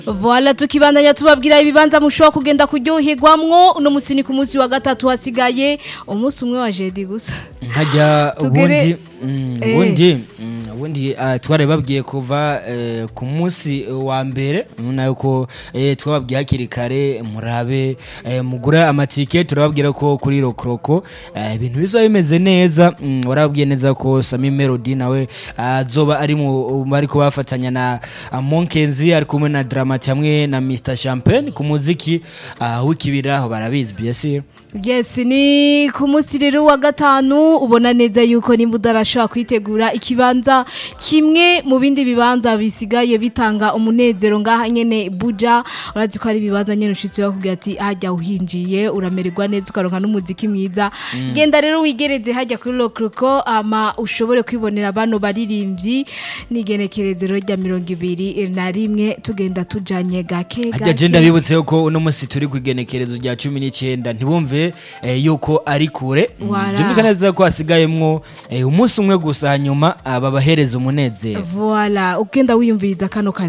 Voila tukibandanya tubabwira ibibanza mushobora kugenda kuryoherwamwo uno musi ni ku munsi wa gatatu hasigaye umunsi umwe wa jedi gusa nkajya Tugere- ubundi mm, Eh. ubundi mm, ubundi ah, twari babwiye kuva eh, ku munsi wa mbere urabona yuko eh, twababwiye hakiri kare murabe eh, mugura amatike turababwira ko kuri rokoroko eh, ibintu bizaba bimeze neza mm, warababwiye neza ko Sami Melody nawe azoba ari mu bari kubafatanya na ah, Monkenzi ari kumwe na Dramati hamwe na Mr Champagne ku muziki ah, w'ikibira aho barabizi bien sûr yes ni ku munsi rero wa gatanu ubona neza yuko nimba udarashobora kwitegura ikibanza kimwe mu bindi bibanza bisigaye bitanga umunezero ngaha nyene buja urazi ko ari ibibanza nyene ushitse bakubwira ati hajya uhinjiye uramererwa neza ukaronka n'umuziki mwiza genda rero wigereze hajya kuri lokroko ama ushobore kwibonera bano baririmbyi n'igenekerezero rya mirongo ibiri na rimwe tugenda tujanye gake Hajya je ndabibutse yuko uno musi turi ku igenekerezo rya cumi n'icyenda ntibumve eh, yuko ari kure Voilà. byumvikana neza ko hasigayemwo eh, umunsi umwe gusa hanyuma ah, babahereza umunezero Voila, ugenda wiyumviriza kano kazi